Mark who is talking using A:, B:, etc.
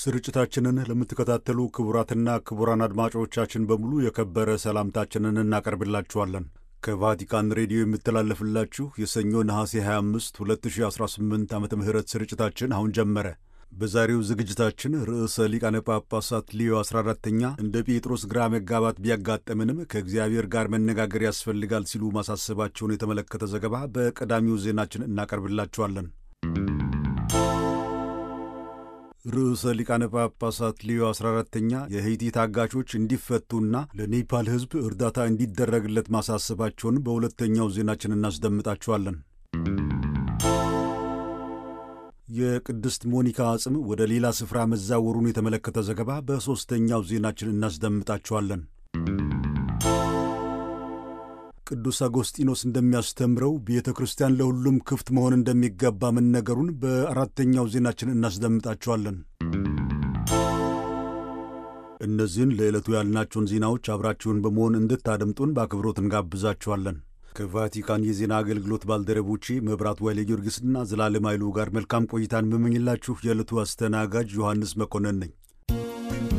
A: ስርጭታችንን ለምትከታተሉ ክቡራትና ክቡራን አድማጮቻችን በሙሉ የከበረ ሰላምታችንን እናቀርብላችኋለን። ከቫቲካን ሬዲዮ የሚተላለፍላችሁ የሰኞ ነሐሴ 25 2018 ዓ ም ስርጭታችን አሁን ጀመረ። በዛሬው ዝግጅታችን ርዕሰ ሊቃነ ጳጳሳት ሊዮ 14ተኛ እንደ ጴጥሮስ ግራ መጋባት ቢያጋጠምንም ከእግዚአብሔር ጋር መነጋገር ያስፈልጋል ሲሉ ማሳሰባቸውን የተመለከተ ዘገባ በቀዳሚው ዜናችን እናቀርብላችኋለን። ርዕሰ ሊቃነ ጳጳሳት ሊዮ 14ተኛ የሄይቲ ታጋቾች እንዲፈቱና ለኔፓል ሕዝብ እርዳታ እንዲደረግለት ማሳሰባቸውን በሁለተኛው ዜናችን እናስደምጣችኋለን። የቅድስት ሞኒካ አጽም ወደ ሌላ ስፍራ መዛወሩን የተመለከተ ዘገባ በሦስተኛው ዜናችን እናስደምጣችኋለን። ቅዱስ አጎስጢኖስ እንደሚያስተምረው ቤተ ክርስቲያን ለሁሉም ክፍት መሆን እንደሚገባ መነገሩን በአራተኛው ዜናችን እናስደምጣችኋለን። እነዚህን ለዕለቱ ያልናቸውን ዜናዎች አብራችሁን በመሆን እንድታደምጡን በአክብሮት እንጋብዛችኋለን። ከቫቲካን የዜና አገልግሎት ባልደረቦቼ መብራት ዋይሌ ጊዮርጊስና ዘላለም ኃይሉ ጋር መልካም ቆይታን የምመኝላችሁ የዕለቱ አስተናጋጅ ዮሐንስ መኮንን ነኝ።